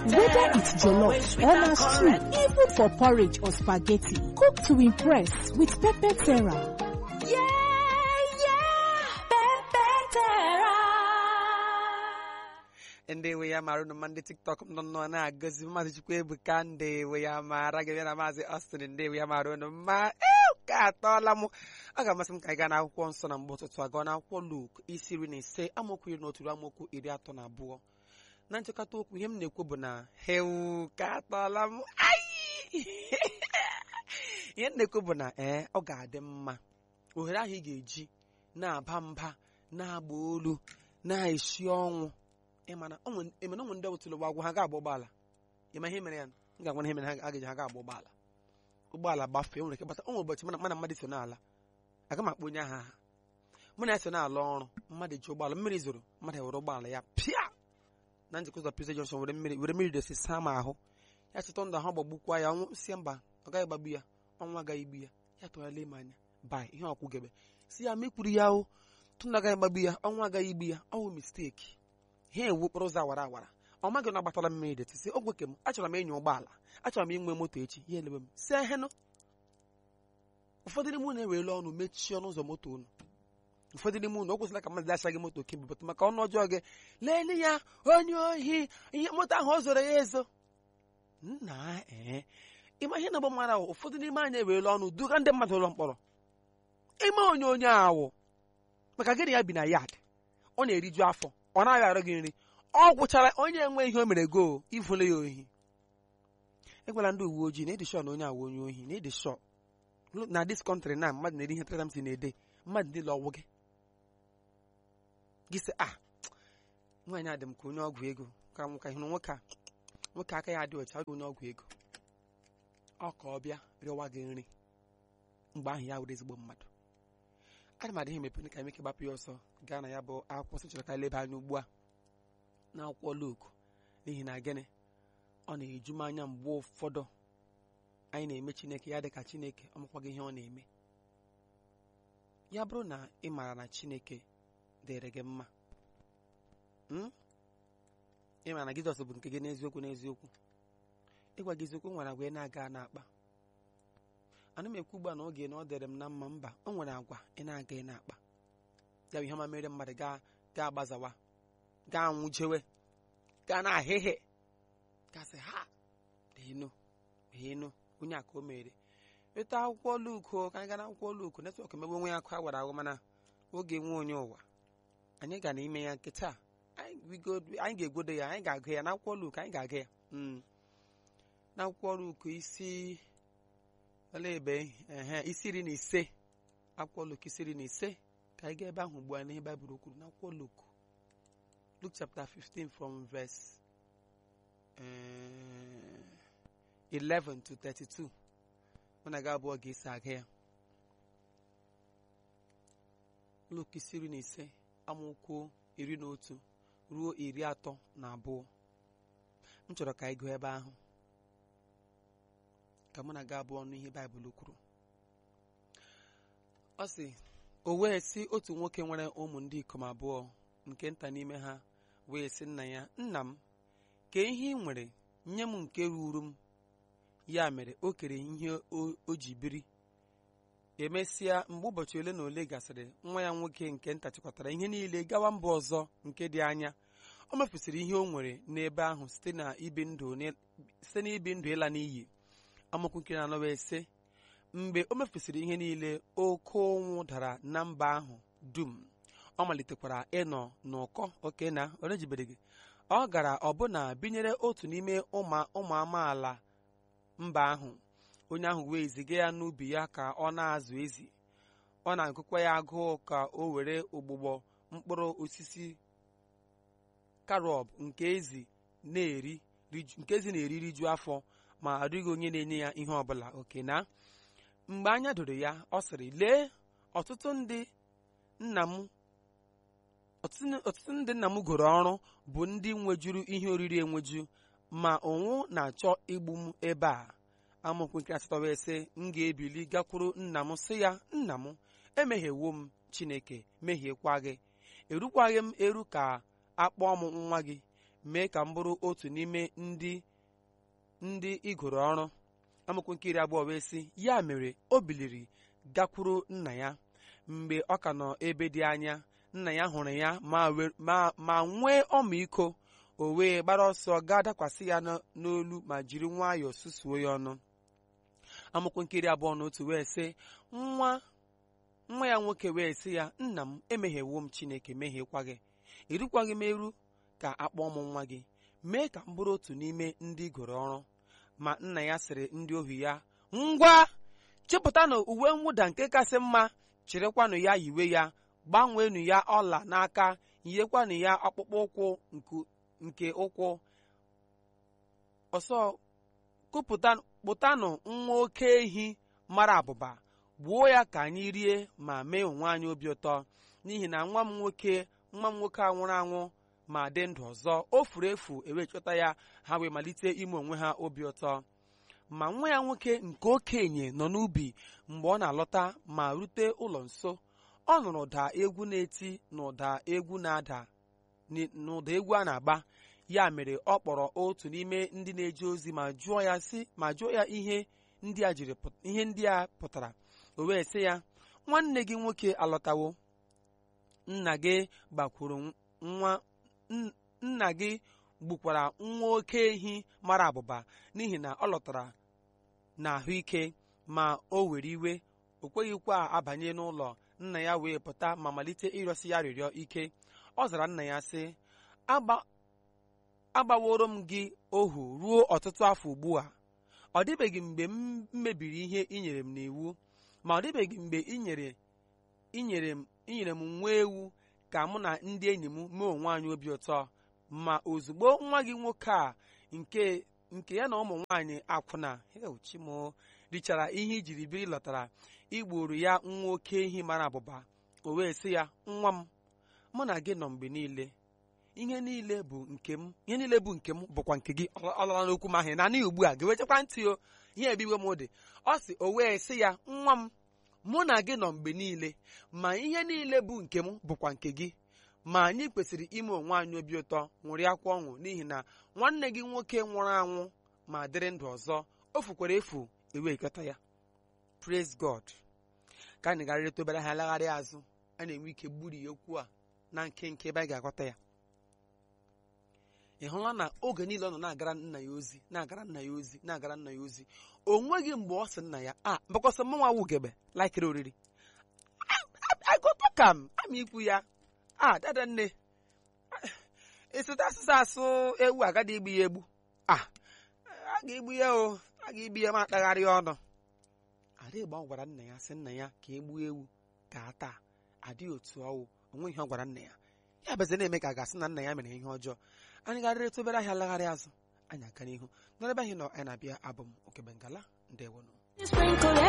Whether it's jollof or na stew, even for porridge or spaghetti, cook to impress with Pepper Terra. ndị ya mara ụnụ ndị tiktok nọ nọ na-agọzi maazị chukwu ebuka ndị ya mara gị na maazị austin ndị ya mara ụnụ ma ka atọọla m ọ ga-amasị m ka anyị gaa n'akwụkwọ nsọ na mgbe ụtụtụ agụọ n'akwụkwọ luk isi iri na ise amaokwu iri na otu ruo amaokwu iri atọ na abụọ na nchịkọta okwu ihe m na-ekwu bụ na hewu ka atọọla m ihe m na-ekwu bụ na ee ọ ga-adị mma ohere ahụ ị ga-eji na-aba mba na-agba olu na-esi ọnwụ ịmana onwe ndị wetụrụ ụgbọ agwụ ha ga-agba ụgbọala ịma ihe mere ya m ga-agwa ihe mere ha ga-eji ha ga-agba ụgbọala ụgbọala gbafee nwere ike gbata onwe ụbọchị mana mmadụ so n'ala aga m akpọ onye ahụ aha mụ na ya so na-ala ọrụ mmadụ ji ụgbọala mmiri zoro mmadụ were ụgbọala ya pịa na njikọ ụzọ Pizza Junction were mmiri were mmiri dosi saa m ahụ ya chịtọ ndụ ahụ gbagbukwa ya ọnwụ sie mba ọ gaghị gbagbu ya ọnwụ agaghị igbu ya ya tụgharịla ime anya bai ihe ọkwụgebe si ya ma ikwuru ya o tụndụ agaghị gbagbu ya ọnwụ agaghị igbu ya ọwụ misteki ha ewu okporo ụzọ awara awara ọ maghị na agbatala mmiri detisi ogwe ke m achọrọ m ịnya ụgbọala achọrọ m inwe moto echi ya elebe m si ehenụ ụfọdụ n'ime unu ewerela ọnụ mechie ọnụ ụzọ moto unu ụfọdụ n'ime unu o kwesịrị ka mmadụ achaghị moto kemgbe bụtụ maka ọnụ ọjọọ gị leele ya onye ohi ihe moto ahụ ọ zoro ya ezo nna ee ịma ihe na-agba mara ahụ ụfọdụ n'ime anyị ewerela ọnụ duga ndị mmadụ ụlọ mkpọrọ ime onye onye awụ maka gịnị ya bi na yad ọ na-eriju afọ ọ naghị arụ gị nri ọ gwụchara onye enwe ihe o mere go ivule ya ohi egwala ndị uwe ojii na ịdị shọ na onye awụ onye ohi na ịdị shọ na dis kọntrị na mmadụ na-eri ihe tradamsi na-ede mmadụ niile ọgwụ gị gị sị a nwaanyị adị m ka onye ọgwụ ego ka nwoke hụrụ nwoke a nwoke aka ya adị ọcha onye ọgwụ ego ọ ka ọ bịa rịọwa gị nri mgbe ahụ ya were ezigbo mmadụ ana m adịghị emepe ka emeke gbapụ ya ọsọ gaa na ya bụ akwụkwọ nsọ chọrọ ka leba anya ugbu a na akwụkwọ Luk n'ihi na gịnị ọ na-eju m anya mgbe ụfọdụ anyị na-eme Chineke ya dị ka Chineke ọ makwaghị ihe ọ na-eme ya bụrụ na ị maara na Chineke dịrị gị mma ị maara na Jizọs bụ nke gị n'eziokwu n'eziokwu ịgwa gị eziokwu nwere agwa ị na-aga na-akpa ana m ekwu ugbu a na oge na ọ dịrị m na mma mba o nwere agwa ị na-aga ị na-akpa ya bụ ihe ọma mere mmadụ gaa gaa gbazawa gaa nwụjewe gaa na ahịhịa gasị ha enu enu onye a ka o mere ịta akwụkwọ luku ka anyị gaa n'akwụkwọ luku netwọk emegbe onwe ya akụ a gwara ahụ mana oge nwe onye ụwa anyị ga n'ime ya nkịta anyị ga-egwodo ya anyị ga-agụ ya n'akwụkwọ luku anyị ga-agụ ya n'akwụkwọ luku isi olee ebe ehe isi iri na ise akwụkwọ luk isi iri na ise ka anyị gaa ebe ahụ ugbu a n'ihe baịbụl kwuru n'akwụkwọ luk luk chapter 15 from verse uh, 11 to 32 mụ na gị abụọ ga-esi aga ya luk isi iri na ise amaokwu iri na otu ruo iri atọ na abụọ m chọrọ ka anyị gụọ ebe ahụ ka mụ na gị abụọ n'ihe baịbụl kwuru ọ sị o wee sị otu nwoke nwere ụmụ ndị ikom abụọ nke nta n'ime ha wee sị nna ya nna m ka ihe ị nwere nye m nke ruru m ya mere o kere ihe o ji biri emesịa mgbe ụbọchị ole na ole gasịrị nwa ya nwoke nke nta chịkọtara ihe niile gawa mba ọzọ nke dị anya o mefusịrị ihe o nwere n'ebe ahụ site n'ibi ndụ ịla n'iyi amaokwu nke na-anọ wee sị mgbe o mefusịrị ihe niile oke ụnwụ dara na mba ahụ dum ọ malitekwara ịnọ n'ụkọ oke na orejibereghị ọ gara ọbụna binyere otu n'ime ụmụ amaala mba ahụ onye ahụ wee ziga ya n'ubi ya ka ọ na-azụ ezi ọ na-agụkwa ya agụụ ka o were ụgbụgbọ mkpụrụ osisi karob nke ezi na-eri riju afọ ma adịghị onye na-enye ya ihe ọbụla oke na mgbe anya doro ya ọ sịrị lee ọtụtụ ndị nna m ọtụtụ ndị nna m goro ọrụ bụ ndị nwejuru ihe oriri enweju ma ụnwụ na-achọ igbu m ebe a amaokwu nke asatọ wee sị m ga-ebili gakwuru nna m sị ya nna m emehiewo m chineke mehiekwa gị erukwaghị m eru ka akpọọ m nwa gị mee ka m bụrụ otu n'ime ndị ndị igoro ọrụ amaokwu nke iri abụọ wee sị ya mere o biliri gakwuru nna ya mgbe ọ ka nọ ebe dị anya nna ya hụrụ ya ma we- ma ma nwee ọmịiko o wee gbara ọsọ gaa dakwasị ya n- n'olu ma jiri nwayọọ susuo ya ọnụ amaokwu nke iri abụọ na otu wee sị nwa nwa ya nwoke wee sị ya nna m emehiewo m chineke mehiekwa gị erukwaghị m eru ka akpọọ m nwa gị mee ka m bụrụ otu n'ime ndị goro ọrụ ma nna ya sịrị ndị ohu ya ngwa chịpụtanụ uwe mwụda nke kasị mma chịrịkwanụ ya yiwe ya gbanweenụ ya ọla n'aka yinyekwanụ ya ọkpụkpụ ụkwụ nku- nke ụkwụ ọsọ kụpụta kpụtanụ nwa oke ehi mara abụba gbuo ya ka anyị rie ma mee onwe anyị obi ụtọ n'ihi na nwa m nwoke nwa m nwoke a nwụrụ anwụ ma dị ndụ ọzọ o furu efu ewee chọta ya ha wee malite ime onwe ha obi ụtọ ma nwa ya nwoke nke okenye nọ n'ubi mgbe ọ na-alọta ma rute ụlọ nso ọ nụrụ ụda egwu na-eti na ụda egwu na-ada ni- na ụda egwu a na-agba ya mere ọ kpọrọ otu n'ime ndị na-eje ozi ma jụọ ya sị ma jụọ ya ihe ndị a jiri pụt- ihe ndị a pụtara o wee sị ya nwanne gị nwoke alọtawo nna gị gbakwuru nwa n- nna gị gbukwara nwa oke ehi mara abụba n'ihi na ọ lọtara n'ahụike ma o were iwe o kweghịkwa abanye n'ụlọ nna ya wee pụta ma malite ịrịọsi ya rịrịọ ike ọ zara nna ya sị "Agba- agbaworo m gị ohu ruo ọtụtụ afọ ugbu a ọ dịbeghị mgbe m mebiri ihe i nyere m n'iwu ma ọ dịbeghị mgbe i nyere i nyere m i nyere m nwa ewu ka mụ na ndị enyi m mee onwe anyị obi ụtọ ma ozugbo nwa gị nwoke a nke nke ya na ụmụ nwaanyị akwụna hel chimo richara ihe ijiri biri lọtara igburu ya nwa oke ehi mara abụba o wee sị ya nwa m mụ na gị nọ mgbe niile ihe niile bụ nke m ihe niile bụ nke m bụkwa nke gị ọ ọ lara n'okwu m ahụ na n'ihi ugbu a ga-ewechakwa ntị o ihe ebiwe m dị ọ sị o wee sị ya nwa m mụ na gị nọ mgbe niile ma ihe niile bụ nke m bụkwa nke gị ma anyị kwesịrị ime onwe anyị obi ụtọ ṅụrịakwa ọṅụ n'ihi na nwanne gị nwoke nwụrụ anwụ ma dịrị ndụ ọzọ o fukwara efu ewekọta ya praise god ka anyị gara reta obere ha lagharị azụ a na-enwe ike gburi okwu a na nkenke ebe anyị ga-aghọta ya ị hụla na oge niile ọ nọ na-agara nna ya ozi na-agara nna ya ozi na-agara nna ya ozi o nweghị mgbe ọ sị nna ya a mbakọsọ mmanwa wugebe laikiri oriri agụtọ ka m ama ikwu ya a dada nne ịsụta asụsụ asụ ewu agadi igbu ya egbu a a ga-egbu ya o a ga-egbu ya ma akpagharị ọnụ adịgba ọ gwara nna ya sị nna ya ka egbuo ewu ka a taa adịghị otu ọwụ onwe ihe ọ gwara nna ya ya bụzi na-eme ka a ga-asị na nna ya mere ihe ọjọọ anyị garịrị tụbere ahịa lagharị azụ anyị aga n'ihu n'ebe anyị nọ anyị na-abịa abụ m okebengala ndewonụ